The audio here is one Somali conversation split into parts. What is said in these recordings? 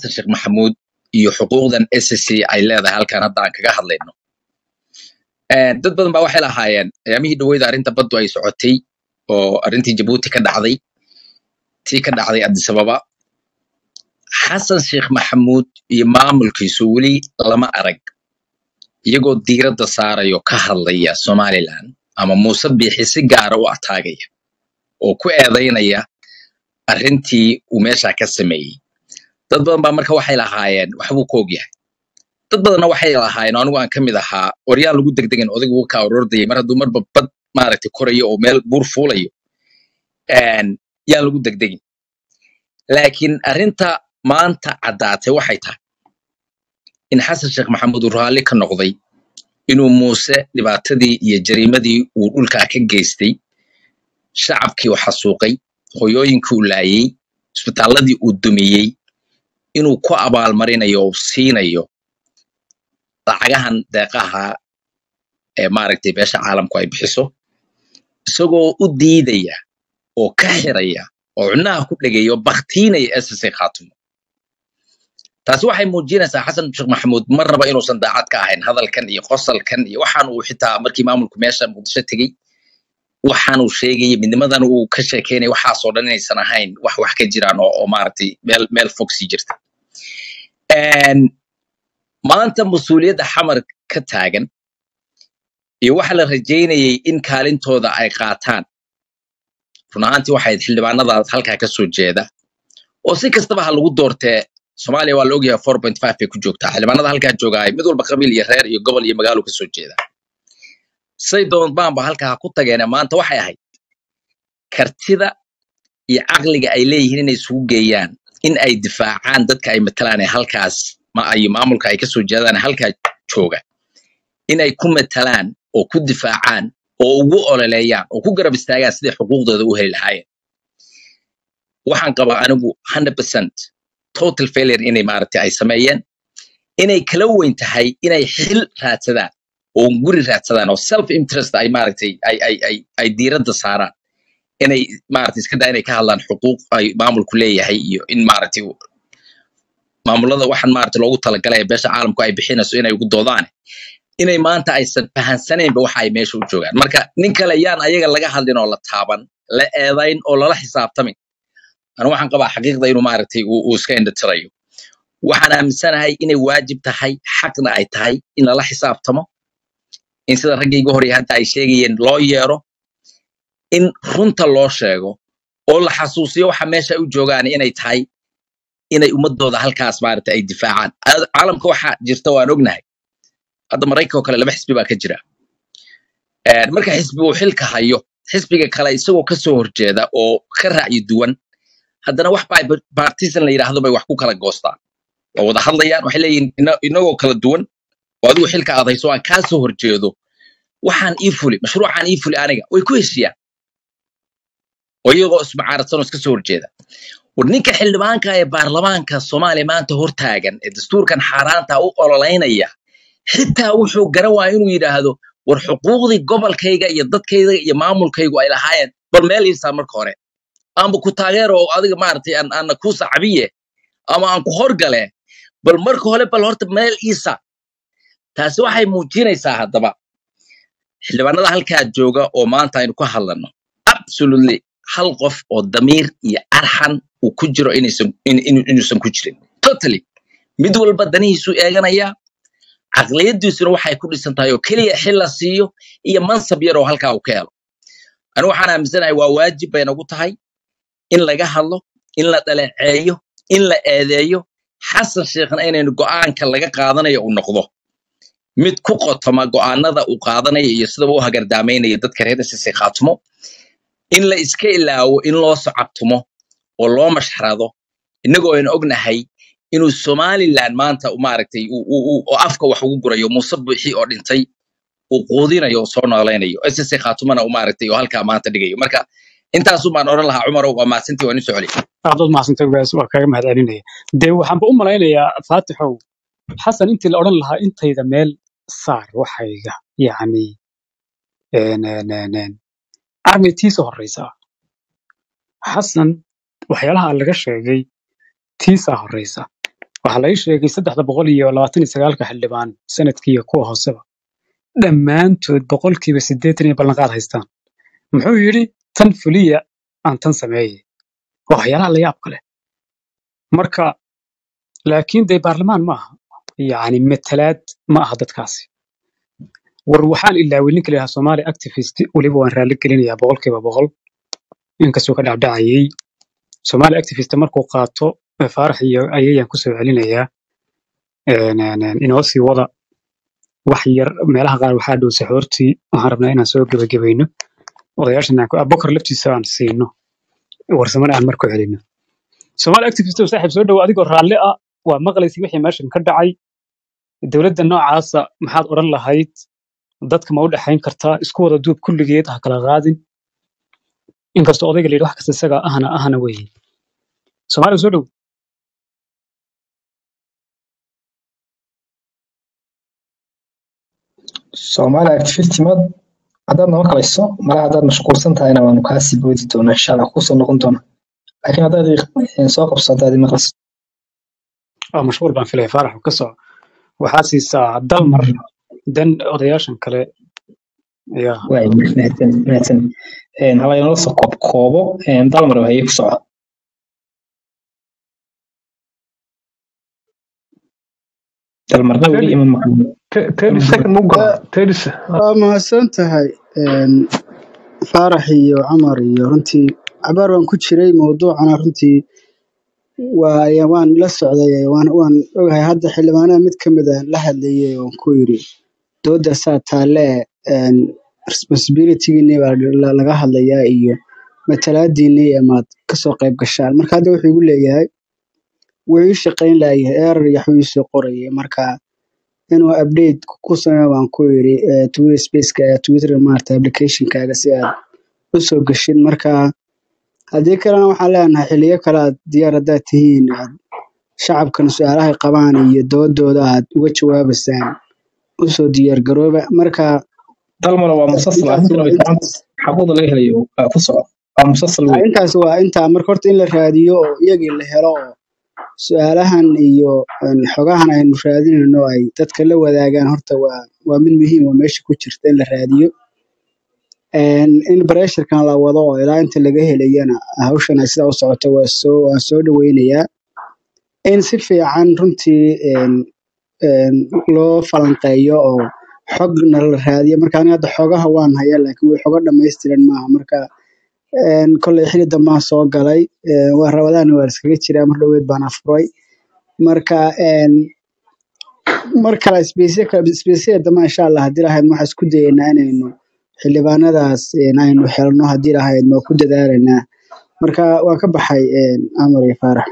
xasan sheekh maxamuud iyo xuquuqdan SSC ay leedahay halkan hadda aan kaga hadlayno Een, dad badan baa waxay lahaayeen ayaamihii dhaweyda arrinta baddu ay socotay oo arrintii jabuuti ka dhacday tii ka dhacday addis ababa xasan sheekh maxamuud iyo maamulkiisu weli lama arag iyagoo diiradda saarayo ka hadlaya somaliland ama muuse biixi si gaara u ataagaya oo ku eedaynaya arrintii uu meesha ka sameeyey dad badan baa marka waxay lahaayeen waxbuu ka ogyahay dad badanna waxay lahaayeen oo anigu aan ka mid ahaa waryaan lagu degdegin odaygu wuu kaa orordayay mar hadduu marba bad maaragtay korayo oo meel buur fuulayo een, yaan lagu degdegin laakiin arrinta maanta caddaatay waxay tahay in xasan sheekh maxamuud uu raalli ka noqday inuu muuse dhibaatadii iyo jariimadii uu dhulkaa ka geystay shacabkii uu xasuuqay hoyooyinkii uu laayay isbitaalladii uu dumiyey inuu ku abaalmarinayo oo siinayo lacagahan deeqaha ee maaragtay beesha caalamku ay bixiso isagoo u diidaya oo ka xiraya oo cunaha ku dhegeeya oo baktiinaya ssc khaatumo taasi waxay muujinaysaa xasan sheekh maxamuud mar raba inuusan daacad ka ahayn hadalkan iyo qosalkan iyo waxaan uu xitaa markii maamulku meesha muqdisho tegey waxaan uu sheegayay midnimadan uu ka sheekeynaya waxaasoo dhan inaysan ahayn wax wax ka jiraan oo, oo maaragtay meel meel fog sii jirta Een, maanta mas-uuliyadda xamar ka taagan iyo waxa la rajaynayay in kaalintooda ay qaataan run ahaantii waxay ahayd xildhibaanadaas halkaa ka soo jeeda oo si kastaba ha lagu doortee soomaaliya waa la ogyahay four point five bay ku joogtaa xildhibaanada halkaa joogaay mid walba qabiil iyo reer iyo gobol iyo magaalo ka soo jeeda say doonbaanba halkaa ha ku tageene maanta waxay ahayd kartida iyo caqliga ay leeyihiin inay isugu geeyaan in ay difaacaan dadka ay matalaan ee halkaas ma ay maamulka ay kasoo jeedaan ee halkaa jooga in ay ku matalaan oo ku difaacaan oo ugu ololeeyaan oo ku garab istaagaan sidai xuquuqdooda u heli lahaayeen waxaan qabaa anigu 100% total failure inay maaragtay ay sameeyeen inay kala weyn tahay inay xil raadsadaan oo guri raadsadaan oo self interest ay maaragtay ay ay ay ay diiradda saaraan inay maaragtay iska daa inay ka hadlaan xuquuq ay maamulku leeyahay iyo in maaragtay maamulada waxaan maaragtay loogu talagalay ee beesha caalamku ay bixinayso inay ugu doodaan inay maanta aysan fahansanaynba waxa ay meesha u joogaan marka nin kale yaan ayaga laga hadlin oo la taaban la eedayn oo lala xisaabtamin anu waxaan qabaa xaqiiqda inuu maaragtay uu uu iska indhatirayo waxaan aaminsanahay inay waajib tahay xaqna ay tahay in lala xisaabtamo in sida raggayga hore hadda ay sheegayeen loo yeero in runta loo sheego oo la xasuusiyo waxa meesha u joogaan inay tahay inay ummadooda halkaas maaragtay ay difaacaan Aa- caalamka waxaa jirta waan ognahay hadda maraykanka oo kale laba xisbi baa ka jira Een, marka xisbi uu xilka hayo xisbiga kale isagoo kasoo horjeeda oo ka raacyi duwan haddana wax baa partisan la yidhaahdo bay wax ku kala goostaan waa wada hadlayaan waxay leeyihin "Ina- inagoo kala duwan oo adigu xilka aad hayso aan kaa soo horjeedo waxaan ii fuli mashruucaan ii fuli aniga way ku heshiyaan oo iyagoo ismacaaradsan oo iska soo horjeeda war ninka xildhibaanka ee baarlamaanka soomaaliya maanta hortaagan ee dastuurkan xaaraanta u ololeynaya xitaa wuxuu garan waaya inuu yidhaahdo war xuquuqdii gobolkayga iyo dadkayga iyo maamulkaygu ay lahaayeen bal meel iisaa marka hore amba ku taageero oo adiga maaragtay aan aana ku sacabiye ama aan ku horgale bal marka hore bal horta meel iisa taasi waxay muujinaysaa haddaba xildhibaanada halkaa jooga oo maanta aynu ka hadlano absolutely hal qof oo damiir iyo arxan uu ku jiro inaysan in- in- inuusan ku jirin totally mid walba danihiisu eeganaya caqliyadiisuna waxay ku dhisan tahay oo keliya xil la siiyo iyo mansab yar oo halkaa uu ka helo anigu waxaan aaminsanahay waa waajib bay nagu tahay in laga hadlo in la dhaleeceeyo in la eedeeyo xasan sheekhna inaynu go'aanka laga qaadanayo uu noqdo mid ku qotoma go'aanada uu qaadanayo iyo sidaba u hagardaamaynaya dadka reer sise khaatumo in la iska ilaawo in loo socabtumo oo loo mashxarado innagoo aynu ognahay inuu somaliland maanta u maaragtay uu- uu- uu- oo afka wax ugu gurayo muuse buuxi oo dhintay uu quudinayo oo soo noolaynayo sise khaatumana u maaragtay oo halkaa maanta dhigayo marka intaasu baan odhan lahaa cumarow waa maasintii waan isu celi aad mahadsantay gaas waa kaaga mahadcelinaya dee waxaanba u malaynayaa faatixow xasan intii la odhan lahaa intayda meel saar waxayga yacni een, een, een, een, armay tiisa horreysaa xasan waxyaalaha laga sheegay tiisaa horreysa waxaa la ii sheegay saddexda boqol iyo labaatan iyo sagaalka xildhibaan sanadkii iyo kuwa hooseba dhammaantood boqolkiiba siddeetan iyo ballanqaad haystaan muxuu yidhi tan fuliya aan tan sameeyey waa waxyaalaha la yaab kale marka laakiin dee baarlamaan ma aha yacni matalaad ma aha dadkaasi war waxaan ilaaway ninka la yidhaha somali activist weliba waan raalli gelinayaa boqolkiiba boqol inkastuu ka dhacdhacayay somali activist markuu qaato eh, faarax iyo ayayaan kusoo celinayaa een, een, een, inoo sii wada wax yar meelaha qaar waxaa dhow saxoortii waxaan rabnaa inaan soo gebagabayno odayaashan aan ku- abubakar laftiisa aan siino warsamana aan marku celino somali activist oo saaxiib soo dhowo adigoo raalli ah waa maqlaysa wixii meeshan ka dhacay dowladda noocaasa maxaad odhan lahayd dadka ma u dhexayn kartaa isku wada duub kulligeed ha kala qaadin inkastoo odayga la yidhi wax kasta isaga ahna ahna weeye soomaaliya soo dhow Soomaali activist mad haddaad nama kalayso malaha haddaad mashquulsan tahayna waanu kaasii boodi doonaa insha allah kusoo noqon doona laakiin haddaad i- soo qabso haddaad imaqlayso waa mashquul baan filaya faarax ka soo waxaa siisaa dalmar dan odayaashan kale ya waay mahadsan mahadsan hala inala soo koob koobo dalmar haye ku soco dalmarna weli ima maqlin thirty second mu gola thirty se- waa mahadsan tahay een, faarax iyo camar iyo runtii cabaar waan ku jiray mowduucana runtii waa ya- waan la socday waan waan ogahay hadda xildhibaanada mid ka mid a la hadlayay oon ku yiri dooda saa taalle een, responsibilitygiinii baa la- laga hadlayaa iyo matalaadiinii amaad kasoo qayb gashaan marka hadda wuxuu igu leeyahay wuu ii shaqayn laayahay erar iyo waxbuu iisoo qorayay marka inuu update ku sameeyo baan ku yiri eh, twitter spaceka eh, twitter maarata applicationkaaga si aad u soo gashin marka haddii kalena waxaan leenahay xiliyo kale aad diyaar haddaad tihiin aad shacabkan su-aalahay qabaan iyo doodooda aad uga jawaabaysaan usoo diyaar garooba marka dalmar waa musasal intaas arrintan waa way fiican intaas xaquuqda laga helayo waa ku soco waa musasal Ah, wey intaas waa intaa marka horta in la raadiyo oo iyagii la helo oo su-aalahan iyo een, xogahan aynu raadinayno ay dadka la wadaagaan horta waa waa mid muhiim oo meesha ku jirta in la raadiyo Een, in bareesharkan la wado oo ilaa inta laga helayana hawshan ay sidaa u socoto waa soo waan soo dhaweynayaa in si fiican runtii een, een, loo falanqeeyo oo xogna la raadiyo marka aniga hadda xogaha waan haya laakiin way xogo dhammaystiran maaha marka een, kolley xili dambaan soo galay een, waa rabadaana waa iskaga jiraa mar dhoweed baan afuray marka een, mar kale isbeysiya dambe insha allah haddii lahayd waxaan isku dayeynaa inaynu xildhibaanadaas een, aynu helno haddii lahayd waa ku dadaalaynaa marka waan ka baxay een, amar iyo faarax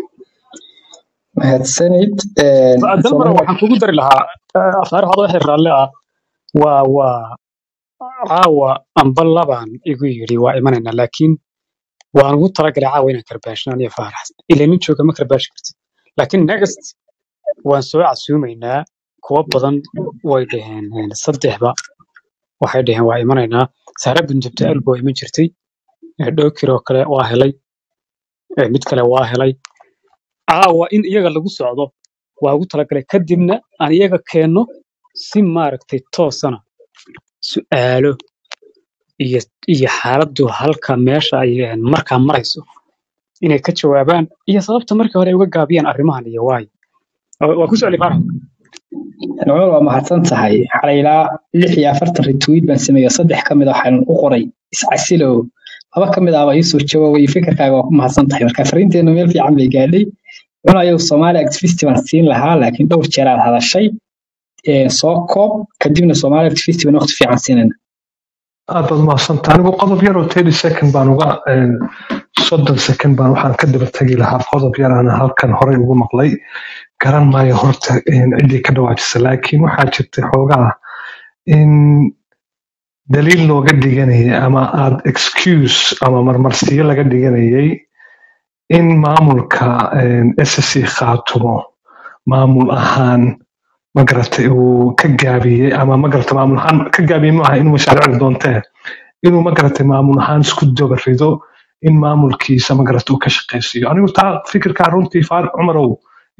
mahadsanid dalmar Soomaali waxaan kugu dari lahaa eh, faarax adoo wixii raalli ah waa waa caawa amba labaan igu yidhi waa imanaynaa laakiin waan ugu talagalay caawa inaan karbaashnaan iyo faarax ila nin jooga ma karbaashi kartid laakiin next waan soo casuumaynaa kuwa badan way dhaheen een, saddexba waxay dhaheen waa imanaynaa saare bunjabta albo waa iman jirtay eh, dhowkir oo kale waa helay eh, mid kale waa helay caawa in iyaga lagu socdo waa ugu talagalay kadibna aan iyaga keenno si maaragtay toosana su'aalo iyo iyo xaaladdu halka meesha ay eh, markaa marayso inay ka jawaabaan iyo sababta markii hore ay uga gaabiyaan arrimahan iyo waayo waa waa ku socli faarax cumar waa mahadsan tahay xalay ilaa lix iyo afartan retweet baan sameeyey saddex ka mid a waxaan u qoray iscasilow laba ka mid ahba iisoo jawaabay fikirkaaga waa ku mahadsan tahay marka fariinteenu meel fiican bay gaadhay cunayow soomaali activist baan siin lahaa laakiin dhowr jeer aad hadashay Ee, soo koob kadibna soomaali activist baan waqti fiican siinayna aad baad mahadsantahay anigu qodob yar oo thirty second baan uga een, soddon second baan waxaan ka daba tegi lahaa qodob yar aan halkan horey ugu maqlay garan maayo horta een, ciddii ka dhawaajisa laakiin waxaa jirtay xoogaa in daliil looga dhiganayay ama aad excuse ama marmarsiyo laga dhiganayay in maamulka een, SSC khaatumo maamul ahaan magaratay uu ka gaabiyey ama magarata maamul ahaan ka gaabiyey maaha inuu mashaariicda doontee inuu magarata maamul ahaan isku daba rido in maamulkiisa magarata uu ka shaqaysiiyo anigu taa fikirkaa runtii faar cumarow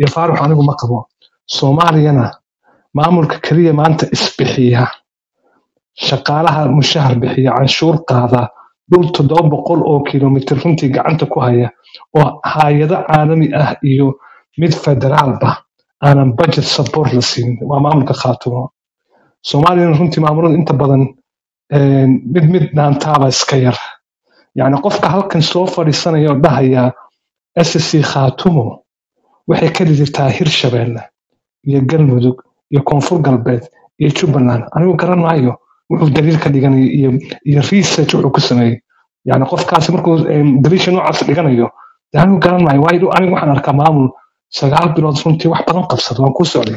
iyo faarux anigu ma qabo soomaaliyana maamulka keliya maanta isbixiya shaqaalaha mushahar bixiya canshuur qaada dhul toddoba boqol oo kilomitir runtii gacanta ku haya oo hay-ado caalami ah iyo mid federaalba aanan budget support la siin waa maamulka khaatumo soomaaliyana runtii maamulada inta badan een, mid mid dhaantaaba iska yar yacni qofka halkan soo fadhiisanaya oo dhahaya ssc khaatumo waxay ka dhigirtaa hirshabeelle iyo galmudug iyo koonfur galbeed iyo jubbaland anigu garan maayo wuxuu daliil ka dhiganaya iyo iyo research wuxuu ku sameeyey yani qofkaasi markuu em, daliisha noocaas dhiganayo dee anigu garan maayo waayo anigu waxaan arkaa maamul sagaal bilood runtii wax badan qabsada waan ku socday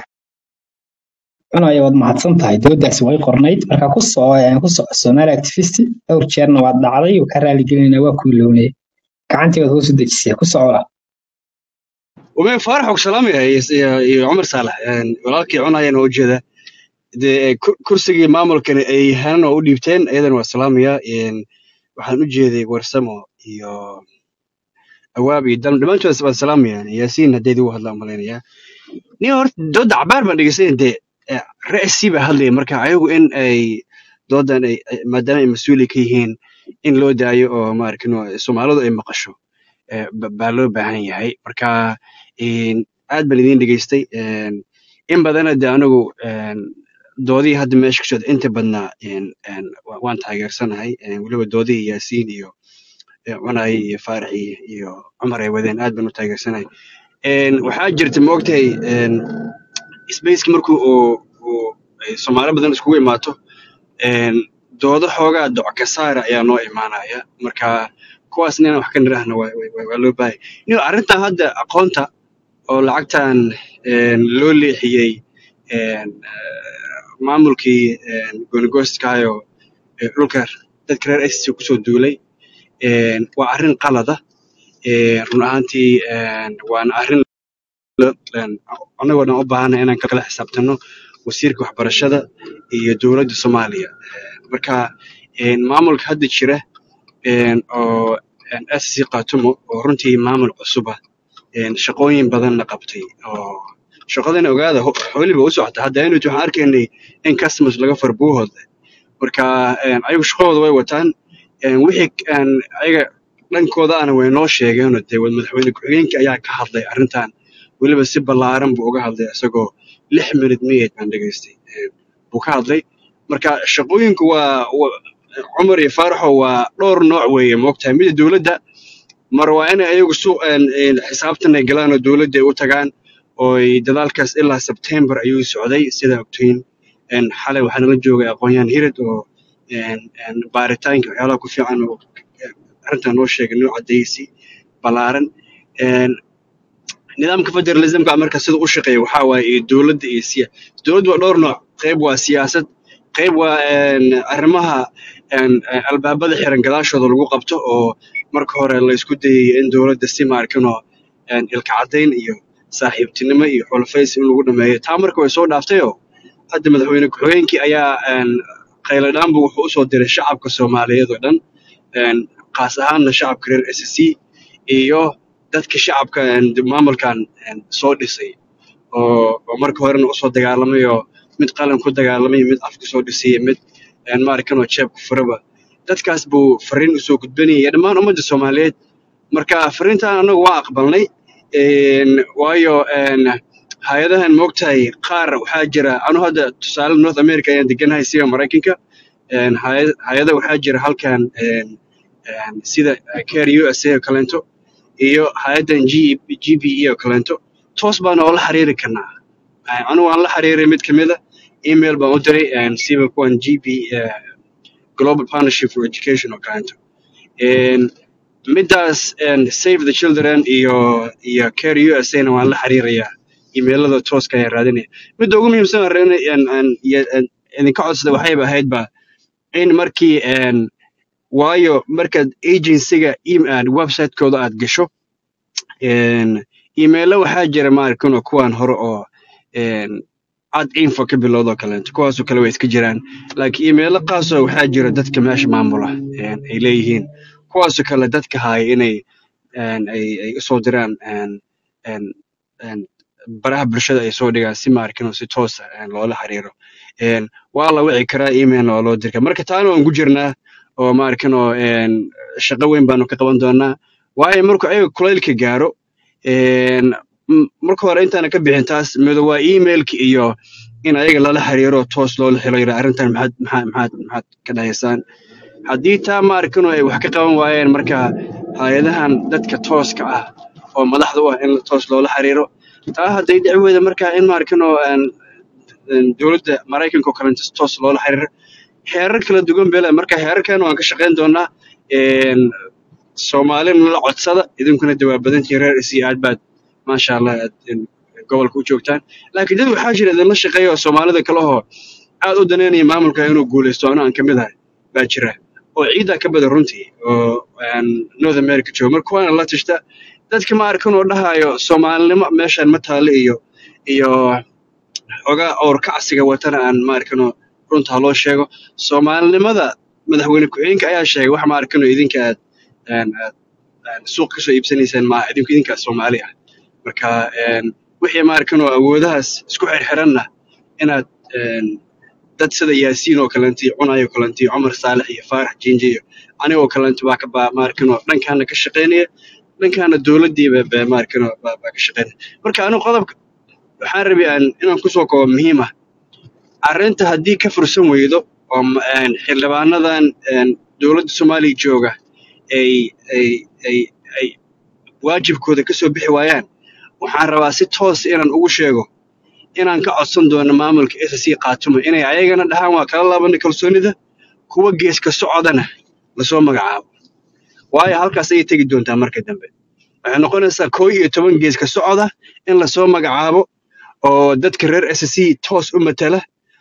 cunaya waad mahadsan tahay doodaasi way qornayd marka ku soo aan ku soco Somali activist dhowr jeerna waad dhacday oo ka raali gelinayna waa ku ilownay gacantii waad hoos u dejisay ku socola ومن فارح وسلام يا يا عمر صالح يعني ولكن عنا يعني وجهه de kur- kursigii maamulkan ay hanan oo u dhiibteen iyadana waa salaamaya een, waxaan u jeeday warsamo iyo awaab iyo dalm dhammaantood waan salaamayaan yaasiin haddeed ugu hadlaan malaynayaa nin horta dooda cabaar baan dhegeysanay dee ra'si baa hadlaya marka ayagu in ay doodan ay ay- maadaama ay mas-uuli ka yihiin in loo daayo oo maarkino soomaalidu ay maqasho eh, ba- baa loo baahan yahay marka een, aad baan idiin dhegeystay een, in badana de anigu een, doodihii hadda meesha ka socda inta badnaa een, een, wa- waan taageersanahay een, weliba doodihii yaasiin iyo eh, cunay iyo faarax iyo iyo cumar ay wadeen aad baan u taageersanahay Een, waxaa jirta maogtahay spaceki markuu uu uu ay soomaali badan iskugu imaato een, doodo xoogaa doc ka saara ayaa noo imaanaya marka kuwaas inaan wax ka nirahna waa waa- waa- waa loo baahaya nin arrintan hadda aqoonta oo lacagtan een, loo leexiyey een, eh, maamulkii goonigoostkahayo dhulka dadka reer SC kusoo duulay een, waa arrin qalada een, run ahaantii een, waana arrin la- een, annagoo dhan u baahana inaan kala xisaabtano wasiirka waxbarashada iyo dowladda soomaaliya marka een, maamulka hadda jira een, oo een, SC Khartoum oo runtii maamul cusub ah een, shaqooyin badanna qabtay oo shaqadana ogaada ho- weliba u socota hadda inut waxaan arkaynay in customers laga farbuuhooda marka een, ayagu shaqadooda way wataan een, wixii een, ayaga dhankooda ana way noo sheegeen dee wad- madaxweyne ku-xigeenka ayaa ka hadlay arrintan weliba si ballaaran buu uga hadlay isagoo lix minute miyeed baan dhegaystay een, buu ka hadlay marka shaqooyinku waa wa- cumar iyo faaraxo waa dhowr nooc weeye moogtahay mida dowladda mar waa inay ayagu su een, een, xisaabtan ay galaan oo dowladda ay u tagaan oo ay dadaalkaas ilaa September ayuu socday sida ogtiin een, xalay waxaana la joogay aqoon-yahan hirid oo een, een, baaritaanka waxyaalaha ku fiican oo een, arrintan noo sheegay noo cadeysay ballaaran een, nidaamka federalismka marka sida u shaqeeya waxaa waaye iyo dowladda iyo siya dowladda waa dhowr nooc qayb waa siyaasad qayb waa een, arrimaha een, een, albaabada xiran gadaashooda lagu qabto oo marka hore la isku dayay in dowladda si maarkinoo een, ilka caddayn iyo saaxiibtinimo iyo xulafaysi in lagu dhameeyo taa marka way soo dhaaftayoo hadda madaxweyne ku-xigeenkii ayaa een, khayladhaanbu wuxuu usoo diray shacabka soomaaliyeed oo dhan een, qaas ahaanna shacabka reer SSC iyo dadka shacabka een, maamulkan een, soo dhisay oo oo marka horena usoo dagaalamay oo mid qalan ku dagaalamay mid af kusoo dhisay mid een, maarkanoo jeeb ku furaba dadkaas buu fariin usoo gudbinayay dhammaan ummadda soomaaliyeed marka fariintan anagu waa aqbalnay een, waayo een, hay-adahan moogtahay qaar waxaa jira anu hadda tusaale north america ayaan deganahay sida maraykanka een, hay- hay-ada waxaa jira halkan een, een, sida care u s a oo kaleento iyo hay-adan G GPE oo kaleento toos baan oola xiriiri karnaa Een, anigu waan la xiriiray mid kamid a email baan u diray een, siba kuwan GP eh, Global Partnership for Education oo kaleento Een, midaas een, Save the Children iyo iyo Care USA na waan la xiriirayaa emailada tooska ayaan raadinaya midda ugu muhiimsan aan rabnay een- een- iyo- een idinka codsada waxayba ahaydba in markii een, waayo markaad agencyga em- aad website-kooda aad gasho een, emailo waxaa jira maarkano kuwan hore oo een, ad info ka bilowda oo kaleeto kuwaasoo kale way iska jiraan laakiin emailo qaasoo waxaa jira dadka meesha maamula een, ay leeyihiin kuwaasoo kale dadka haya inay een, ay ay usoo diraan een, een, een, baraha bulshada ay soo dhigaan si maarkin oo si toos ah een, loola xiriiro Een, waa la wici karaa email waa loo diri karaa marka taana waan ku jirnaa oo maarkin oo een, shaqo weyn baanu ka qaban doonaa waayo markuu ayaga kulaylka gaaro een, m- marka hore intaana ka bixin taas mido waa emailka iyo in ayaga lala xiriiro toos loola xiro yira arrintan maxaad maxaad maxaad maxaad ka dhahaysaan haddii taa maarkano ay wax ka qaban waayeen marka hay-adahan dadka tooska ah oo madaxda u ah in toos loola xiriiro taa hadday dhici weyda marka in maarkano dowladda maraykanka oo kalenta toos loola xiriiro heerar kala duwan bele marka heerarkan waan ka shaqayn doonaa een, soomaalina la codsada idinkuna dawaa badantiin reer isi aad baad maasha allah aad een, gobolka u joogtaan laakiin dad waxaa jira idinla shaqeeya oo soomaalida kale oo aad u daneynaya maamulka inuu guuleysto ano aan ka mid ahay baa jira oo ciidaa ka badan runtii oo aan north america joogo marka waana la tashta dadka ma arkan oo dhahayo soomaalinimo meeshaan ma taale iyo iyo xogaa owr kacsiga watana aan ma arkano runta ha loo sheego soomaalinimada madaxweyne ku-xigeenka ayaa sheegay wax ma arkano idinka aad aan aad aan suuq kasoo iibsanaysaan maaha idinku idinkaa soomaali ah marka een, wixii ma arkano awoodahaas isku xirxiranna inaad een, dad sida yaasiin oo kalenti cunayo kalenti cumar saalex iyo faarax jinje iyo anigoo kalenti baa ka baa maarkano dhankaana ka shaqaynaya dhankaana dowladdiiba baa maarkano baa baa ka shaqaynaya marka anigu qodobka waxaan rabay aan inaan kusoo koobo muhiim ah arrinta haddii ka fursan weydo oo ma- een, xildhibaanadan een, dowladda soomaaliya jooga ay ay ay ay waajibkooda ka soo bixi waayaan waxaan rabaa si toos inaan ugu sheego inaan ka codsan doono maamulka SSC Khartoum inay ayagana dhahaan waa kala laabanay kalsoonida kuwa geeska socodana lasoo magacaabo waayo halkaas ayay tegi doontaa marka dambe waxay noqonaysaa koo iyo toban geeska socda in lasoo magacaabo oo dadka reer SSC toos u matala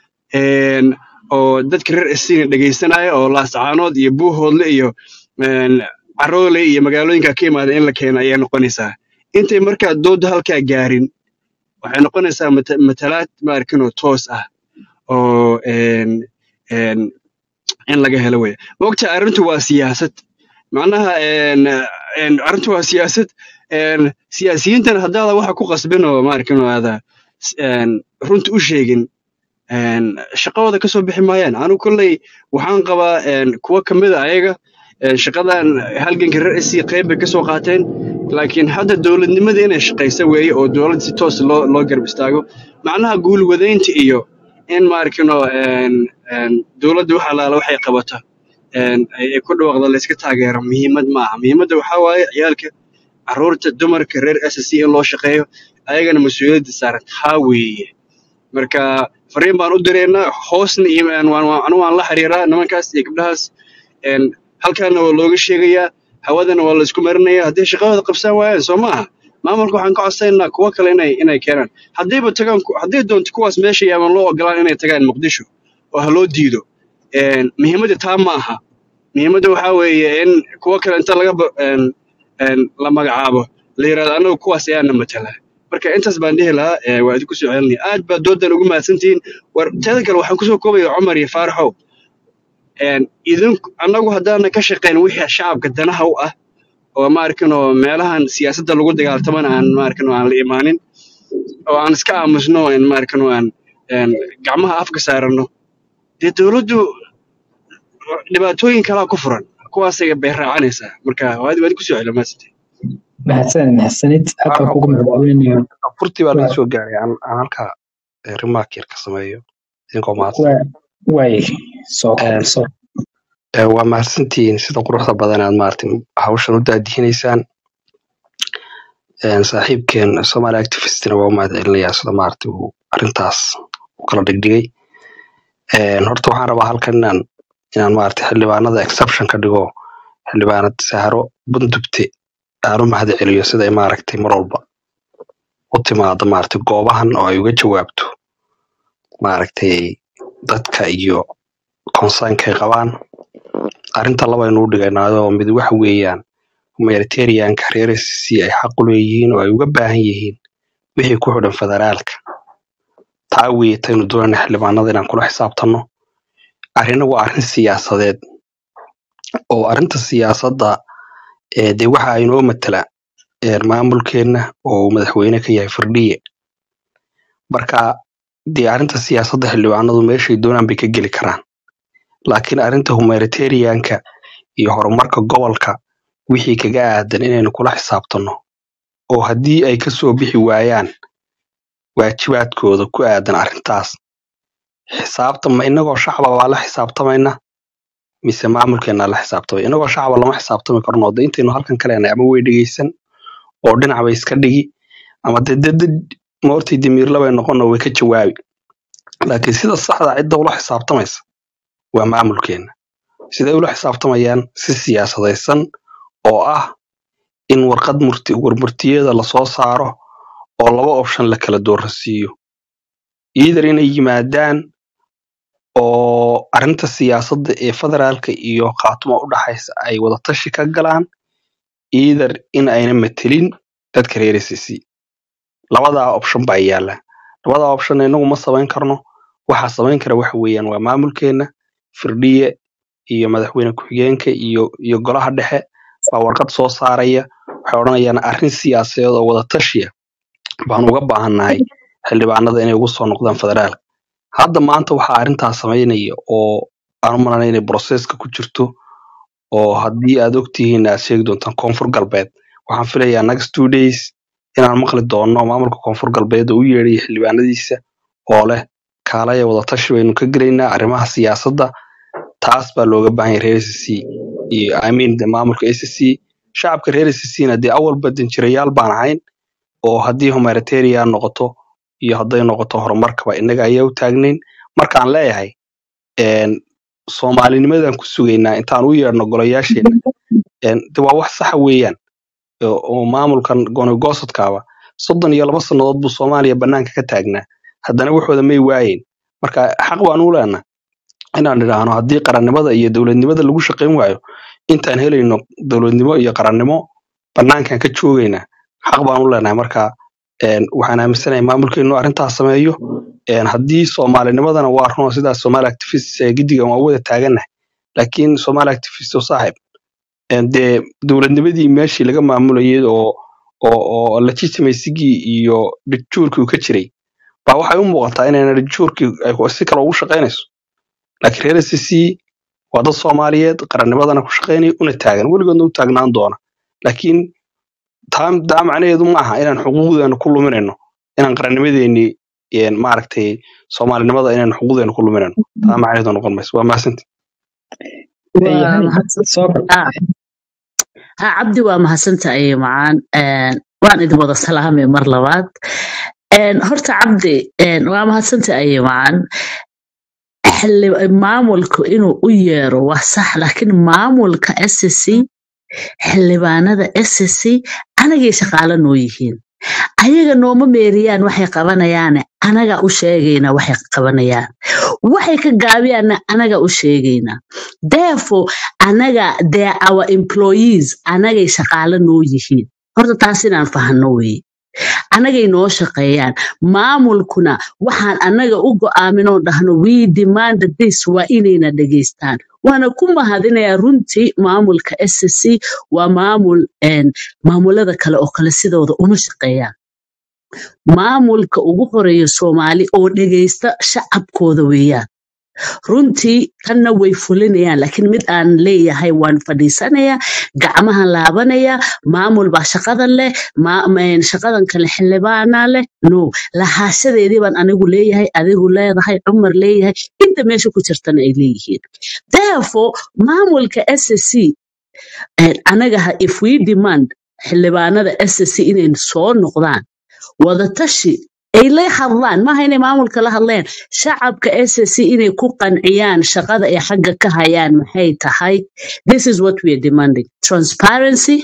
een, oo dadka reer SSC na dhegaysanaya oo laascaanood iyo buuhoodle iyo een, caroole iyo magaalooyinka ka imaada in la keeno ayay noqonaysaa intay markaa dooda halkaa gaarin waxay noqonaysaa mata- matalaad maarkinoo toos ah oo een, een, in laga helo wey mogta arrintu waa siyaasad macnaha een, een, arrintu waa siyaasad een, siyaasiyiintan haddaada waxa ku qasbin oo maarkinoo aada s- een, runta u sheegin een, shaqadooda ka soo bixi maayaan anigu kolley waxaan qabaa een, kuwa ka mid a ayaga een, shaqadan halganka reer SC qayb bay ka soo qaateen laakiin hadda dowladnimada inay shaqaysa weeye oo dowlad si toos loo loo garab istaago macnaha guulwadaynta iyo in maarkino een, een, dowladda wax alaala waxay qabato een, ay ay ku dhawaaqda la iska taageero muhiimad maaha muhiimadda waxaa waaye ciyaalka carruurta dumarka reer SSC in loo shaqeeyo ayagana mas-uuliyadda saaran taa weeye marka fariin baan u direynaa hoosna iyo een, waan waan anigu waan la xiriiraa nimankaas iyo gabdhahaas een, halkaana waa looga sheegayaa hawadana waa la isku marinayaa haddii shaqadooda qabsan waayaan soo maaha maamulka waxaan ka codsaynaa kuwo kale inay inay keenaan haddayba tagaan ku- hadday doonto kuwaas meesha yaaban loo ogolaan inay tagaan muqdisho oo ha loo diido een, muhiimadda taa ma aha muhiimadda waxaa weeye in kuwo kale inta laga ba- een, een, la magacaabo la yidhahdo anagu kuwaas ayaana matala marka intaas baan dhihi lahaa ee, waa idinku soo celinaya aad baa doodan ugu mahadsantihiin war teeda kale waxaan kusoo koobaya cumar iyo faaraxow een, idinku annagu haddaana ka shaqayn wixii shacabka danaha u ah oo maarkinoo meelahan siyaasadda lagu dagaaltamana aan maarkinoo aan la imaanin oo aan iska aamusno aan maarkinoo aan een, gacmaha afka saarano dee dowladdu dhibaatooyin kalaa ku furan kuwaasay bay raacanaysaa marka waad waad ku soo celi maasante mahadsanid mahadsanid aad baan Waxaan kugu ku mahadcelinayaa furtii baa laga Waa- soo gaaray aan aan halkaa eh, remark yar ka sameeyo idinkoo mahadsan waa- waay soo Een, koob soo eh, waa mahadsantihiin sida quruxda badan aad maartin hawshan u daadihinaysaan Een, saaxiibkeen Somali activistina waa u mahadcelinayaa sida maaragtay uu arrintaas u kala dhigdhigay Een, horta waxaan rabaa halkan inaan inaan maaragtay xildhibaanada exception ka dhigo xildhibaanad sahro bundugte aan u mahadceliyo sida ay maaragtay mar walba u timaado maaragtay goobahan oo ay uga jawaabto maaragtay dadka iyo concernka ay qabaan arrinta labaynu u dhigaynaayo mid waxa weeyaan humanitarianka reer SSC ay xaq u leeyihiin oo ay uga baahan yihiin wixii ku xidhan federaalka taa weeye taynu doonayna xildhibaanada inaan kula xisaabtanno arrina waa arrin siyaasadeed oo arrinta siyaasadda ee dee waxa inoo matala ee maamulkeenna oo uu madaxweyne ka yahay firdhiye marka dee arrinta siyaasadda xildhibaanadu meeshay doonaan bay ka geli karaan laakiin arrinta humanitarianka iyo horumarka gobolka wixii kaga aadan inaynu kula xisaabtanno oo haddii ay kasoo bixi waayaan waajibaadkooda ku aadan arrintaas xisaabtama inagoo shacaba baa la xisaabtamayna mise maamulkeena la xisaabtamay inagoo shacaba lama xisaabtami karno de intaynu halkan ka leenahay ama way dhegeysan oo dhinac bay iska dhigi ama de de dad moortay dimiirla bay noqono way ka jawaabi laakiin sida saxda cidda ula xisaabtamaysa waa maamulkeena siday ula xisaabtamayaan si siyaasadaysan oo ah in warqad murti warmurtiyeeda lasoo saaro oo laba option la kala doorasiiyo either inay yimaadaan oo arrinta siyaasadda ee federaalka iyo khaatuma u dhaxaysa ay wadatashi ka galaan either in ayna matelin dadka reer SSC labadaa option baa yaala labadaa option inagu ma samayn karno waxaa samayn kara waxa weeyaan waa maamulkeena firdhiye iyo madaxweyne ku-xigeenka iyo iyo golaha dhexe baa warqad soo saaraya waxay odhanayaan arrin siyaasadeed oo wadatashiya baan uga baahannahay xildhibaanada inay ugu soo noqdaan federaalka hadda maanta waxaa arrintaas samaynaya oo aan u malanay inay broseska ku jirto oo haddii aad ogtihiin aad sheegi doontaan koonfur galbeed waxaan filayaa next two days inaan maqli doono maamulka koonfur galbeed oo u yeedhaya xildhibaanadiisa oo leh kaalaya wadatashi baynu ka gelaynaa arrimaha siyaasadda taas baa looga baahan yahay reer SSC iyo I mean de maamulka SSC shacabka reer SSC-na dee awalba danjirayaal baan ahayn oo haddii humanitarian noqoto iyo hadday noqoto horumarkaba innaga ayaa u taagnayn markaan leeyahay een, soomaalinimadan ku sugaynaa intaan u yeedhno golayaasheena een, de waa wax saxa weeyaan oo oo maamulkan goonigosadkaaba soddon iyo laba sannadood buu soomaaliya bannaanka ka taagnaa haddana waxooda may waayeyn marka xaq baan u leenahay inaan idhaahno haddii qarannimada iyo dowladnimada lagu shaqayn waayo intaan helayno dowladnimo iyo qarannimo bannaankan ka joogaynaa xaq baan u leenahay marka een, waxaan aaminsanahay maamulkeenu arrintaas sameeyo een, haddii soomaalinimadana waa runo sidaas somaali activists ee giddigan waa u wada taagannahay laakiin somaali activist oo saaxib een, dee dowladnimadii meeshii laga maamulayay oo oo oo legitimacyigii iyo dhigjuurkii uu ka jiray baa waxay u muuqataa inayna dhigjuurkii ay si kale ugu shaqaynayso laakiin reer SSC waa dad Soomaaliyeed qarannimadana ku shaqaynaya una taagan weligoodna u taagnaan doona laakiin taa taa macnaheedu ma aha inaan xuquuqdeena ku luminayno inaan qarannimadeeni een, maaragtay soomaalinimada inaan xuquuqdeena ku luminayno taa macnaheedu noqon mayso waa mahadsanti Hey, waa hani mahadsan soo kor ah, ha cabdi waa mahadsantahay macaan Een, waan idin wada salaamay mar labaad Een, horta cabdi een, waa mahadsantahay macaan xili- maamulku inuu u yeero waa sax laakiin maamulka SSC xildhibaanada SSC anagay shaqaale noo yihiin ayaga nooma meeriyaan waxay qabanayaane anaga u sheegayna waxay qabanayaan waxay ka gaabiyaanna anaga u sheegayna therefore anaga they are our employees anagay shaqaale noo yihiin horta taas inaan fahanno weye anagay noo shaqeeyaan maamulkuna waxaan anaga u go'aaminoo dhahno we demand this waa inayna dhegaystaan waana ku mahadinayaa runtii maamulka SSC waa maamul een, maamulada kale oo kale sidooda uma shaqeeyaan maamulka ugu horeeya soomaali oo dhegaysta shacabkooda weeyaan runtii tanna way fulinayaan laakiin mid aan leeyahay waan fadhiisanayaa gacmahan laabanaya maamul baa shaqadan leh ma- ma- shaqadan kale xildhibaanaa leh no lahaashadeedii baan anigu leeyahay adigu leedahay cumar leeyahay inta meesha ku jirtana ay leeyihiin therefore maamulka SSC eh, anaga ha- if we demand xildhibaanada SSC inay soo noqdaan wadatashi ay la hadlaan maaha inay maamulka la hadleen shacabka SSC inay ku qanciyaan shaqada ay xagga ka hayaan maxay tahay this is what we are demanding transparency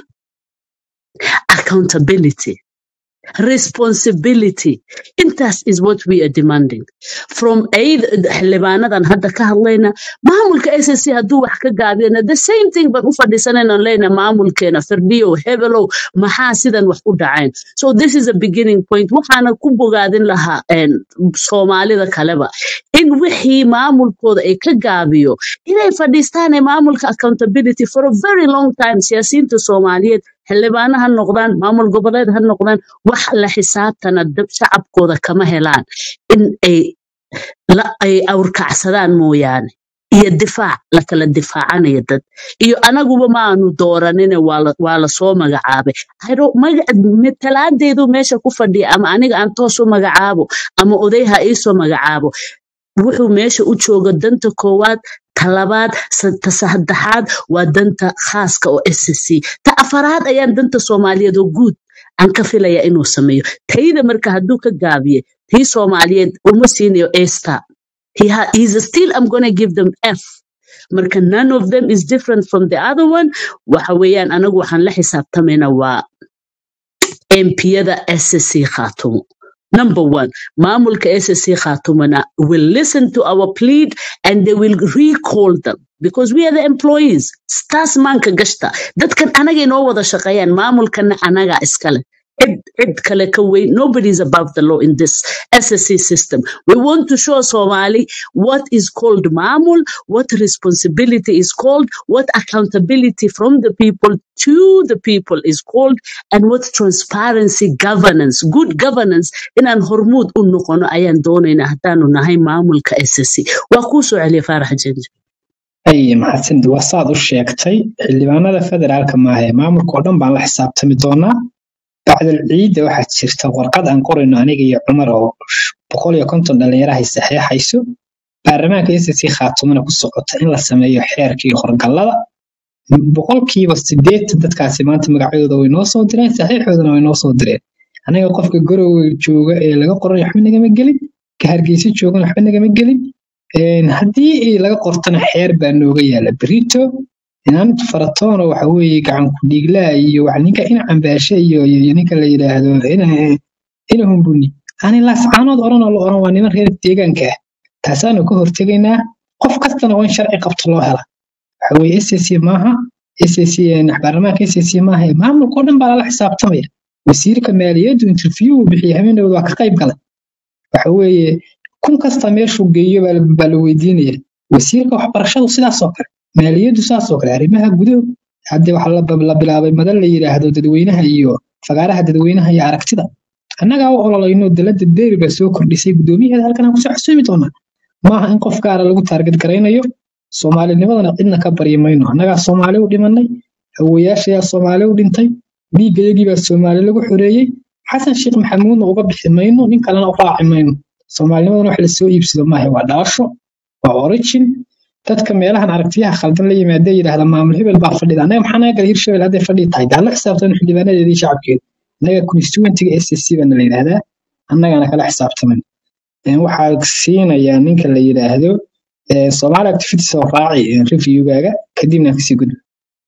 accountability responsibility intaas is what we are demanding from aid xildhibaanadan hadda ka hadlayna maamulka SSC hadduu wax ka gaabiyana the same thing baan u fadhiisanayna leyna maamulkeena firdhiyow hebelow maxaa sidan wax u dhaceen so this is a beginning point waxaana ku bogaadin lahaa een, soomaalida kaleba in wixii maamulkooda ay ka gaabiyo inay fadhiistaan ee maamulka accountability for a very long time siyaasiyiinta soomaaliyeed xildhibaano ha noqdaan maamul goboleed ha noqdaan wax la xisaabtana dab shacabkooda kama helaan in ay la ay awrkacsadaan mooyaane iyo difaac la kala difaacanayo dad iyo anaguba ma aanu dooranine waa la waa la soo magacaabay I don't- magac matalaadeedu meesha ku fadhiya ama aniga aan toos u magacaabo ama oday ha iisoo magacaabo wuxuu meesha u jooga danta koowaad ta labaad sa- ta saddexaad waa danta khaaska oo SSC ta afaraad ayaan danta soomaaliyeed oo guud aan ka filaya inuu sameeyo tayda marka hadduu ka gaabiye tii soomaaliyeed uma siinayo esta he ha- he's still I'm gonna give them F marka none of them is different from the other one waxa weeyaan anagu waxaan la xisaabtamaynaa waa MPyada SSC Khartoum. Number one, Maamulka SSC Khartoumana will listen to our plead and they will recall them because we are the employees. Staas maanka gashta. Dadkan anaga inoo wada shaqeeyaan maamulkana anaga iskale. Cid cid kale ka weyn. Nobody is above the law in this SSC system. We want to show Somali what is called Mamul, what responsibility is called, what accountability from the people to the people is called, and what transparency governance, good governance inaan hormuud u noqono ayaan doonaynaa haddaanu nahay maamulka SSC. Waa kuu soo celiya Faarax Jenji. ay maxadsandi waa saad u sheegtay xildhibaanada federaalka maaha ee maamulka oo dhan baan la xisaabtami doonaa bacdal ciidda waxaa jirta warqad aan qorayno aniga iyo cumar oo sh- boqol iyo konton dhalinyarahay saxeexayso baarlamaanka SSC khaatumana ku socota in la sameeyo xeerkii horgallada boqolkiiba sideetan dadkaasi maanta magacyadooda way noo soo direen saxiixoodana way noo soo direen anaga qofka garowe jooga ee laga qoray waxba nagama gelin ka hargeysa joogana waxba nagama gelin Een, haddii ay laga qortana xeer baa nooga yaala berito inaan faratoona waxa weeye gacan ku dhiiglaa iyo wax ninka ina cambaashe iyo iyo ninka la yidhaahdo ina ina humbuni ani laascaanood oran oo la oran waa niman reer deegaanka ah taasaanu ka hortegaynaa qof kastana waa in sharci qabto loo hela waxa weeye SSC maaha SSC een, baarlamaanka SSC maaha ee maamulka oo dhan baa lala xisaabtamaya wasiirka maaliyaddu interview uu bixiyay habeenowda waa ka qayb galay waxa weeye kun kasta meeshuu geeyo baa la baa la weydiinaya wasiirka waxbarashadu sidaas oo kale maaliyaddu saas oo kale arrimaha guduhu hadda waxaa la la bilaabay madal la yidhaahdo dadweynaha iyo fagaaraha dadweynaha iyo aragtida annagaa u ololayno dalada deeri baa soo kordhisay guddoomiyaheeda halkan aan kusoo xasuumi doonaa maaha in qof gaara lagu taarget garaynayo soomaalinimadana cidna ka baryi mayno annagaa soomaali u dhimanay awowayaashayaa soomaali u dhintay dhiiggayagii baa soomaali lagu xoreeyey xasan sheekh maxamuudna uga bixi mayno nin kalena u raaci mayno soomaalinimadana wax lasoo iibsado maaha waa dhalasho waa origin dadka meelahan aragtiyaha khaldan la yimaada yidhaahda maamul hebel baa fadhida annaga maxaa naga gala hirshabel hadday fadhi tahay daa la xisaabtan xildhibaanadeedii shacabkeeda annaga constituentiga s c baana la yidhaahdaa annagana kala xisaabtaman Een, waxaa siinayaa ninka la yidhaahdo ee, Somali activities oo raaci ee, reviewgaaga kadibna aan kasii gudbo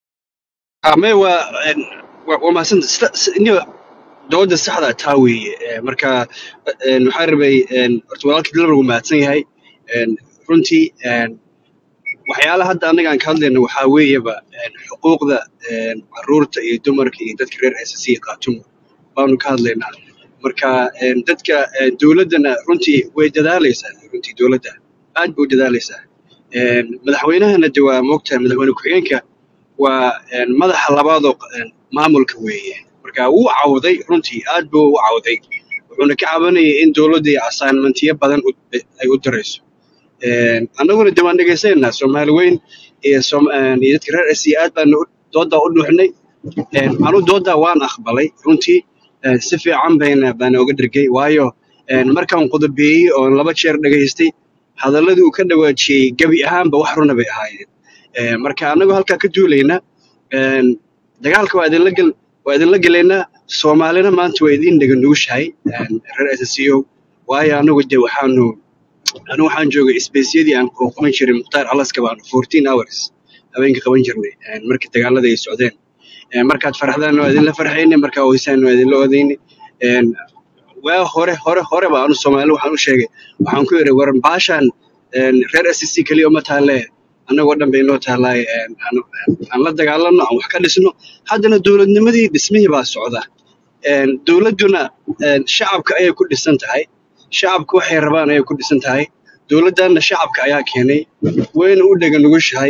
ame waa een, waa waa mahadsan niyo dooda saxda taa weeye Ee, marka een, waxaan rabay een, horta walaalkii dil lagu mahadsan yahay Een, runtii een, waxyaalaha hadda annaga aan ka hadlayno waxaa weeyaba een, xuquuqda een, caruurta iyo dumarka iyo dadka reer SSC qaatumo baanu ka hadlaynaa marka een, dadka een, dowladdana runtii way dadaalaysaa runtii dowladda aad bay u dadaalaysaa Een, madaxweynahana de waa moogtahay madaxweyne ku-xigeenka waa een, madaxa labaadoo een, maamulka weeye marka wuu cawday runtii aad buu u cawday wuxuuna ka cabanayay in dowladda iyo assignmentiyo badan u- ay u dirayso Een, annaguna de waan dhegaysanayna soomaali weyn iyo Soom- een, iyo dadka reer SC aad baan u- doodaa u dhuuxnay Een, anu doodaa waan aqbalay runtii een, si fiican bayna baan oga dhergay waayo een, markaan qodobeeyey oo laba jeer dhagaystay hadalladii uu ka dhawaajiyey gebi ahaanba wax runa bay ahaayeen Een, marka annagoo halkaa ka duulayna een, dagaalka waa idinla gel waa idinla gelaynaa soomaalina maanta waa idiin dhega nugushahay een, reer SSCO waayo anagu de waxaanu anigu waxaan joogay isbeysyadii aan oo qaban jiray mukhtaar alaska baan 14 hours habeenkii qaban jirnay een, markii dagaalada ay socdeen Een, markaad farxdaan waa idinla farxayne markaa oysaan waa idinla odayne Een, waa hore hore hore baa anu soomaali waxaan u sheegay waxaan ku yidhi war baashaan een, reer SSC keliya uma taalle annagoo dhan bay noo taallaaye een, aan aan la dagaalanno aan wax ka dhisno haddana dowladnimadii dhismihii baa socda Een, dowladduna een, shacabka ayay ku dhisan tahay shacabku waxay rabaan ayay ku dhisan tahay dowladdanna shacabka ayaa keenay wayna u dhega nugushahay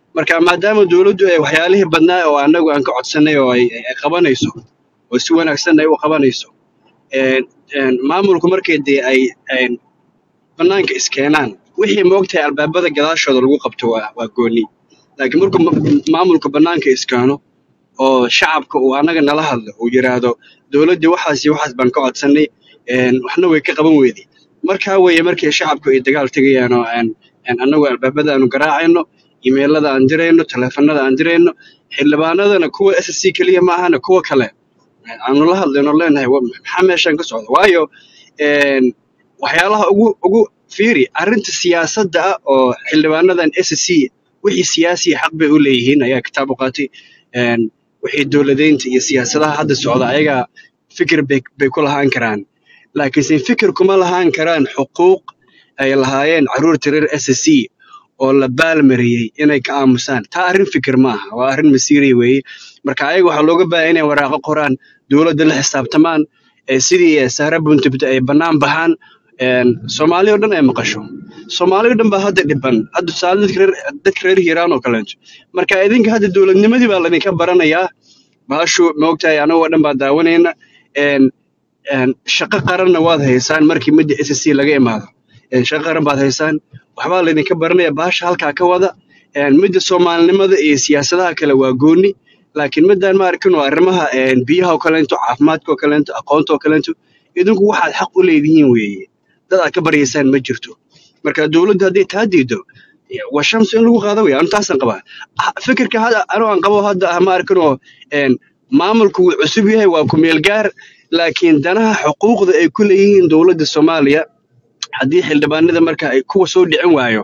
marka maadaama dowladdu ay waxyaalihii badnaa oo annagu aan ka codsanay oo ay ay qabanayso oo si wanaagsan ay u qabanayso een een maamulku markay dee ay ay bannaanka iskeenaan wixii moogtahay albaabada gadaashooda lagu qabto waa waa gooni laakiin markuu ma- maamulku bannaanka iskeeno oo shacabka uu annaga nala hadlo uu yiraahdo dowladdii waxaas iyo waxaas baan ka codsanay een waxna way ka qaban weyday markaa weeye markii shacabku ay dagaal tegayaan oo aan aan annagu albaabada aanu garaacayno imeelada aan dirayno taleefanada aan dirayno xildhibaanadana kuwa s c keliya ma ahana kuwa kale aanu la hadlayno leenahay "Wa- maxaa meeshan ka socda waayo een waxyaalaha ugu ugu fiiri arrinta siyaasadda ah oo xildhibaanadan s c wixii siyaasi xaq bay u leeyihiin ayaa kitaab u qaatay een wixii dowladeynta iyo siyaasadaha hadda socda ayagaa fikir bay bay ku lahaan karaan laakiinse fikir kuma lahaan karaan xuquuq ay lahaayeen carruurta reer s c oo la baalmariyey inay ka aamusaan taa arrin fikir maaha waa arrin masiiri weeye marka ayaga waxaa looga baahan inay waraaqo qoraan dowladda la xisaabtamaan ee sidii eh, sahra buntubta ay bannaan baxaan een, soomaali oo dhan ay maqasho soomaali oo dhan baa hadda dhiban hadda tusaale dadka reer dadka reer hiiraan oo kaleeto marka idinka hadda dowladnimadii baa laydinka baranayaa bahashu maogtahay anagoo dhan baa daawanayna een, een, shaqo qaranna waad haysaan markii midda s c laga imaado een, shaqo qaran baad haysaan waxbaa laydinka baranaya bahasha halkaa ka wada een, midda soomaalinimada iyo siyaasadaha kale waa gooni laakiin midaan ma arkin oo arrimaha een, biyaha oo kaleento caafimaadka oo kaleento aqoonta oo kaleento idinku waxaad xaq u leedihiin weeye dad aad ka baryaysaan ma jirto marka dowladda hadday taa diido waa shamsi in lagu qaado wey anu taasaan qabaa Ah, fikirka hadda anu aan qabo hadda ah ma arkin oo een, maamulku wuu cusub yahay waa ku meel gaar laakiin danaha xuquuqda ay ku leeyihiin dowladda soomaaliya haddii xildhibaanada marka ay kuwa soo dhicin waayo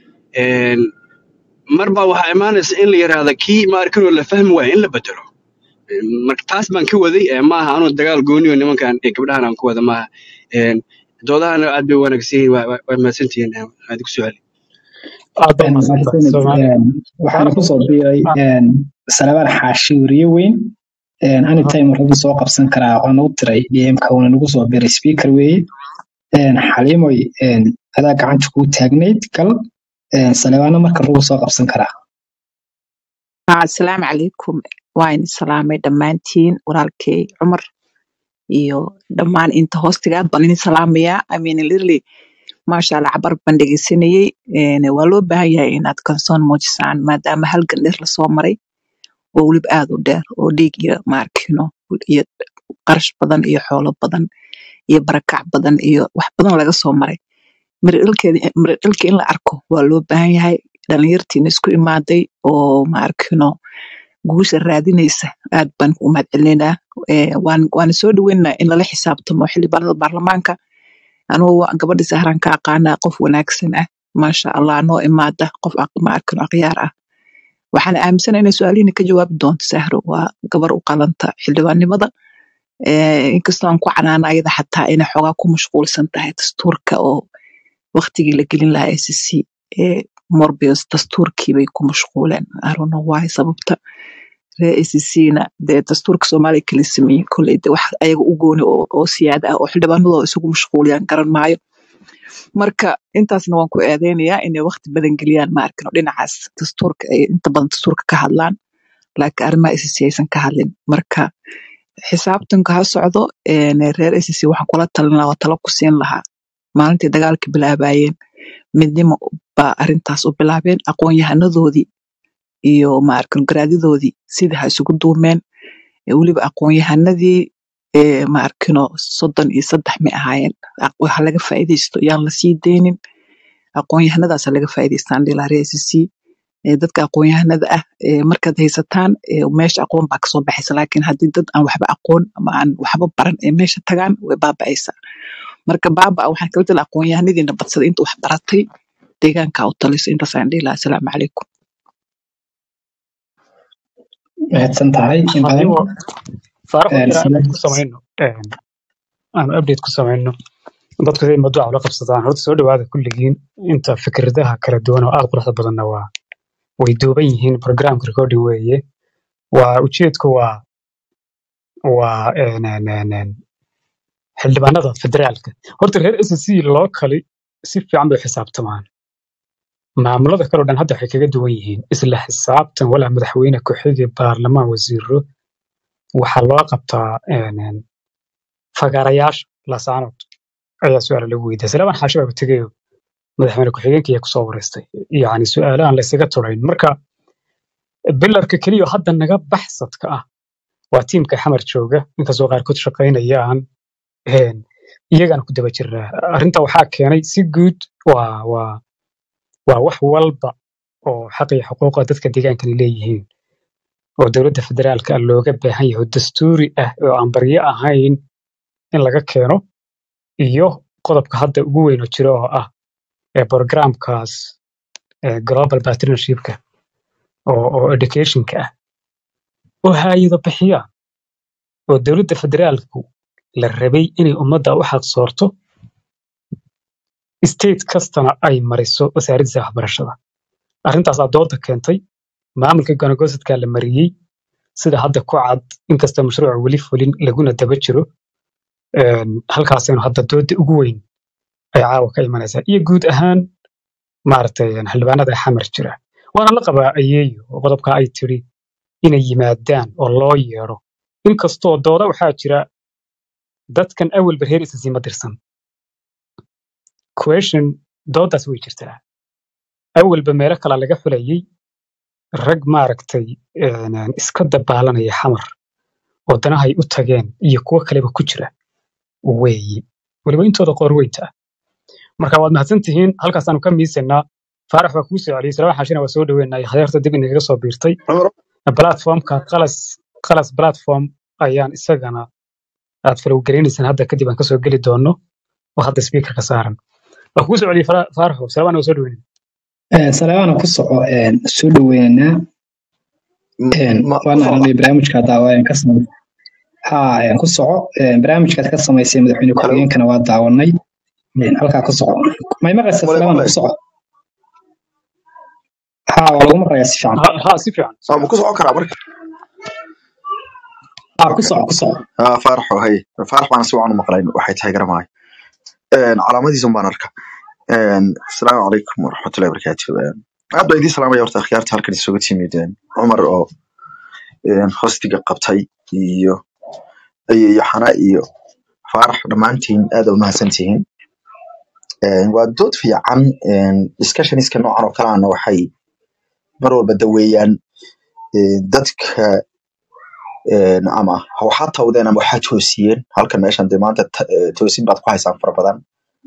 een, marba waxaa imaanaysa in la yidhaahda kii ma arkin oo la fahmi waayo in la bedelo marka taas baan ka waday ee maaha anuu dagaal gooniyo nimankan ee gabdhahan aan ku wada maaha Een, doodahana aad bay u wanaagsan yihiin waa waa- waa mahadsantihiin aad ku su'aali aad baa Een, mahadsantahay mahadsanid. soomaali Een, waxaana kusoo biiray een, salabaan xaashi weriye weyn Een, anytime wuxuu soo qabsan karaa waa nagu tiray dmka wuuna nagu soo biiray speaker weeye Een, xaliimoy een, adaa gacanta kuu taagnayd gal Een, salebaano marka rugu soo qabsan karaa haa asalaamu calaykum waa idin salaamay dhammaantiin walaalkay cumar iyo dhammaan inta hoostiga aad baan idin salaamayaa I mean literally maasha allah cabar baan dhegeysanayey Een, waa loo baahan yahay inaad kansoon muujisaan maadaama halgan dheer lasoo maray oo weliba aad u dheer oo dhiig iyo maarkino iyo qarash badan iyo xoolo badan iyo barakac badan iyo wax badan laga soo maray miradhalkeeda miradhalka in la arko waa loo baahan yahay dhalinyartiina isku imaaday oo maarkino guusha raadinaysa aad baan u mahadcelinaynaa Eh, waan waana soo dhaweynaynaa in lala xisaabtamo xildhibaanada baarlamaanka anugu waa gabadha sahran ka aqaanaa qof wanaagsan ah maasha allah noo imaada qof aq- maarkino akhyaar ah waxaana aaminsanahay inay su-aalihiina ka jawaabi doonto sahro waa gabar u qalanta xildhibaannimada Eh, inkastoo aan ku canaana ayada xataa inay xoogaa ku mashquulsan tahay dastuurka oo waqtigii la gelin lahaa SSC ee Morbius dastuurkii bay ku mashquuleen I don't know why sababta reer SSC-na dee dastuurka Soomaaliya kala sameeyey kolley de wax ayaga u gooni oo, oo siyaada ah oo xildhibaanadooda isugu mashquuliyaan garan maayo marka intaasna waan ku eedeynayaa inay waqti badan geliyaan ma arkino dhinacaas dastuurka ay inta badan dastuurka ka hadlaan laakiin arrimaha SSC aysan ka hadlin marka xisaabtanka ha socdo een, reer SSC waxaan kula talin lahaa waa talo ku siin lahaa maalintii dagaalka bilaabayeen midnimo baa arrintaas u bilaabeen aqoon-yahanadoodii iyo maarkan garaadyadoodii sidii ha isugu duumeen ee weliba aqoon-yahanadii ee maarkino soddon iyo saddex may ahaayeen Aq- waxa laga faa'iidaysto yaan la sii deynin aqoon-yahanadaas ha laga faa'iidaystaan dhilaa reer SSC ee dadka aqoon-yahanada ah ee markaad haysataan ee meesha aqoon baa kasoo baxaysa laakiin haddii dad aan waxba aqoon ama aan waxba baran ee meesha tagaan way baaba'aysaa marka baaba waxaan kala tala aqoon-yahanadiina badsada inta wax baratay deegaanka u taliso intaasaan dhihi lahaa asalaamu calaykum mahadsan tahay in badan adigoo faarax Een, inaan update sila- ku samayno een, aan update ku samayno dadku siday mawduuca ula qabsadaan horta soo dhawaada kulligiin inta fikradaha kala duwan oo aad quruxda badanna waa way duuban yihiin programka recording weeye waa ujeedku waa waa een, een, een, een, xildhibaanada federaalka horta reer SSC loo kali si fiican bay u xisaabtamaan maamulada kale oo dhan hadda waxay kaga duwan yihiin isla xisaabtan walaa madaxweyne ku-xige baarlamaan wasiiro waxaa loo qabtaa een, een, fagaarayaasha lasaanood ayaa su-aala lagu weydiiya salaaman xaashi baa tegayo madaxweyne ku-xigeenka ayaa kusoo wareystay yacni su-aalo aan la isaga turayn marka bilarka keliya oo hadda naga baxsadka ah waa tiimka xamar jooga inkastoo qaarkood shaqaynayaan een, iyagaana ku daba jiraa arrinta waxaa keenay si guud waa waa waa wax walba oo xaq iyo xuquuqa dadka deegaankani leeyihiin oo dowladda federaalka ah looga baahan yahay oo dastuuri ah oo aan baryo ahayn in laga keeno iyo qodobka hadda ugu weyn oo jira oo ah ee programkaas ee global partnershipka oo, oo educationka ah oo hayado bixiya oo dowladda federaalku la rabay inay ummadda u xaqsoorto state kastana ay mariso wasaaraddiisa waxbarashada arrintaasaa dooda keentay maamulka gonagosadka la mariyey sida hadda ku cad inkasta mashruuca weli fulin laguna daba jiro een, halkaasaynu hadda dooda ugu weyn ay caawa ka imanaysaa iyo guud ahaan maaragtay een, xildhibaanada xamar jira waana la qabaa ayeeyo oo qodobka ay tiri inay yimaadaan oo loo yeedho inkastoo dooda waxaa jira dadkan awalba reer isasii ma dirsan question doodaas way jirtaa awalba meelo kale laga xulayay rag maaragtay een, een, iska dabaalanaya xamar oo danahay u tageen iyo kuwo kaleba ku jira weeyi weliba intooda qoor weynta ah marka waad mahadsan tihiin halkaasaanu ka miisanaa faarax waa kuu soo celiyey salaaman xaashina waa soo dhaweenay hadeerta dib inagaga soo biirtay cumar platformka qalas qalas platform ayaan isagana aad falowgaraynaysan hadda kadib aan kasoo geli doono oo hadda speakerka saaran waa kuu soo celiyey Fara- faaraxo salaaman waa soo dhaweynay salaamaana ku soco een, soo dhaweynaynaa een, ma waana socda aragnay barnaamijka daawayan ka samay ha een, ku soco een, barnaamijkaad ka samaysay madaxweyne halo ku-xigeenkana waa daawanay een, halkaa ku soco may maqlaysaa male salaamaana maqlay ku soco ha waa lagu maqlayaa si fiican ha ha, si fiican si ma fiican ku socon karaa marka ha ku soco ku soco ah faaraxo hay faarax baan si wacan u maqlayn waxay tahay garamahay calaamadiisun baan arka Een, asalaamu calaykum waraxmatullahi wabarakaatu Een, aad baan idiin salaamaya horta akhyaarta halkan isugu timid een, cumar oo een, hostiga qabtay iyo iyo iyo xana iyo faarax dhammaantiin aad u mahadsantihiin Een, waa dood fiican een, discussioniska noocan oo kale ana waxay mar walba daweeyaan een, dadka een, ama ha waxaa tawdeen ama waxaa toosiyeen halkan meeshan dee maanta ta- eh, toosin baad ku haysaan fara badan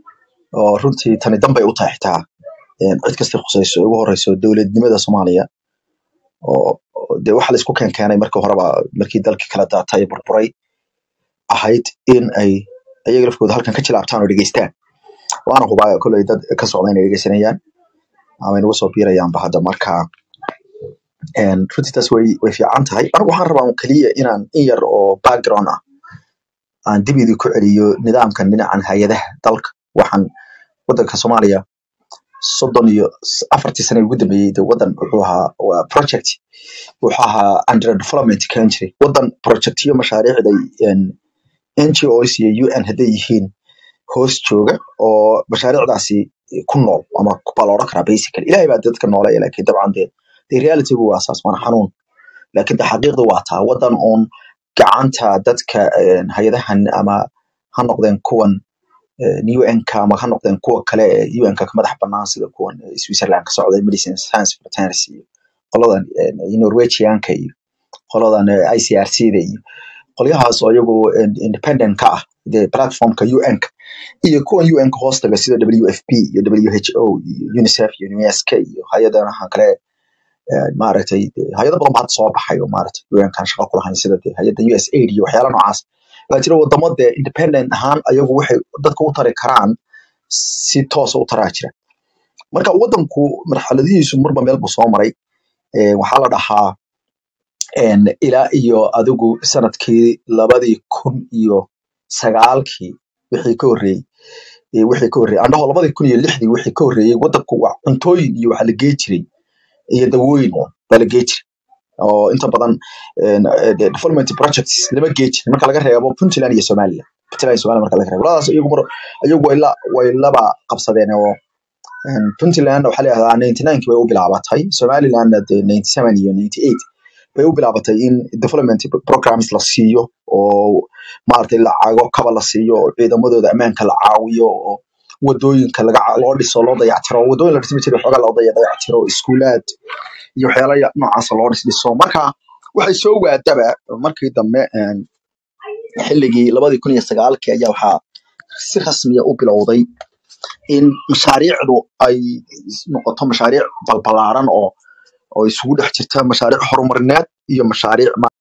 oo runtii tani danbay u tahay xitaa een, cid kasta khusayso ugu horeyso dowladnimada soomaaliya oo oo dee waxa laisku keenkeenay markii horeba markii dalkii kala daatay burburay ahayd in ay ayaga lafkooda halkan ka jilaabtaan oo dhegeystaan waana hubaa koley dad ka socda inay dhegeysanayaan ama inagu soo biirayaanba hadda marka een, runtii taas way way fiican tahay anigu waxaan rabaa un keliya inaan in yar oo background ah aan dib idinku celiyo nidaamkan dhinacan hay-adaha dalka waxaan wadanka soomaaliya soddon iyo s- afartii sane ugu dambeeyey de wadan wuxuu ahaa waa project wuxuu ahaa under development kan jiray wadan projectyo mashaariicday een, NGOs iyo UN hadday yihiin hoos jooga oo mashaariicdaasi ku nool ama baa la odhan karaa basically ilahay baa dadka nooleeya laakiin dabcan de de realitygu waa saas waana xanuun laakiin de xaqiiqdu waa taa wadan uun gacanta dadka een, hay-adahan ama ha noqdeen kuwan UN-ka ama ha noqdeen kuwa kale ee UN-ka ka madax bannaan sida kuwan eh, Switzerland ka socda Medicine Science Fraternity iyo qoladan eh, Norwegianka iyo qoladan eh, ICRC-da iyo qolyahaas oo iyagu in- independent ka ah dee platformka UN-ka iyo kuwan UN-ka hoostaga sida WFP iyo WHO iyo UNICEF iyo UNESC iyo hay-adaha kale eh, maaragtay dee hay-ado badan baa hadda soo baxay oo maaragtay UN-kan shaqo ku lahayn sida dee hay-adda USAID iyo waxyaala noocaas baa jira wadamo dee independent ahaan ayagu waxay dadka u tari karaan si toosa u taraa jira marka wadanku marxaladihiisu marba meel buu soo maray Eh, waxaa la dhahaa een, ilaa iyo adigu sanadkii labadii kun iyo sagaalkii wixii ka horreeyey eh, wixii ka horreeyey andhaho labadii kun iyo lixdii wixii ka horreeyey wadanku waa cuntooyin iyo waxa la gee jiray iyo dawooyin un baa la gee jiray oo inta badan een, eh, de- development projects lama gee jirin marka laga reebo puntland iyo somaliland puntland iyo somaliland marka laga reebo labadaas iyagu mar iyagu way la way laba qabsadeen oo Een, puntland waxaa layihahdaa ninety nineki bay u bilaabatay somalilandna dee ninety seven iyo ninety eight bay u bilaabatay in development programs la siiyo oo maaragtay lacago kaba la siiyo oo ciidamadooda ammaanka la caawiyo oo wadooyinka laga ca- loo dhiso loo dayactiro wadooyin la dhismi jiray xoogaa loo daya- dayactiro iskuulaad iyo waxyaala ya- noocaasa loo dhis dhiso marka waxay soo waadaba markii dambe een, xilligii labadii kun iyo sagaalkii ayaa waxaa si rasmiya u bilowday in mashaariicdu ay noqoto mashaariic balbalaaran oo oo isugu dhex jirta mashaariic horumarineed iyo mashaariic